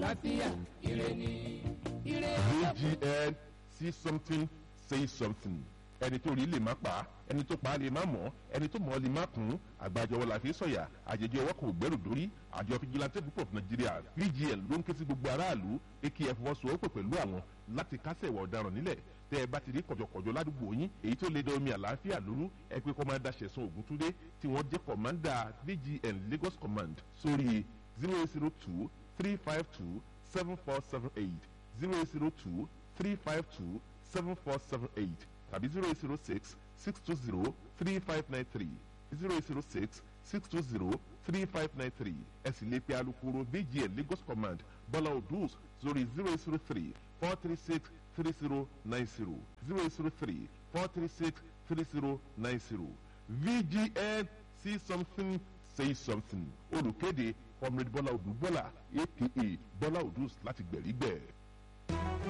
àlàáfíà ire ni ire vgn see something say something ẹni tó rí lè má pa ẹni tó pa lè má mọ̀ ẹni tó mọ̀ lè má kún àgbàjọwọ́ la fi sọ̀yà àjẹjẹ ọwọ́ kò gbẹ́rù dórí àjọ fìjìláńtẹ́ group of nigeria vgn ló ń ké sí gbogbo aráàlú akf fọwọ́sowọ́pọ̀ pẹ̀lú àwọn láti kásẹ̀ ìwà ọ̀daràn nílẹ̀ tẹ́ ẹ bá ti rí kọ̀jọ̀kọ̀jọ̀ ládùúgbò yín èyí tó lè da omi àlàáfíà lóru ẹ pé kọ́mándà ṣẹ̀sán ògúntúndé tí wọ́n jẹ́ kọ̀mándà vgn lagos command sórí zero zero two three five two seven four seven eight zero zero two three five two seven four seven eight tàbí zero eight zero six six two zero three five nine three zero eight zero six six two zero three five nine three ẹ sì lè pe alukoro vgn lagos command bọ́lá odus sórí zero eight zero three four three six three zero nine zero zero eight zero three four three six three zero nine zero vgn see something say something olùkéde comrade bọ́lá odù bọ́lá aka bọ́lá odus láti gbẹ̀rígbẹ̀.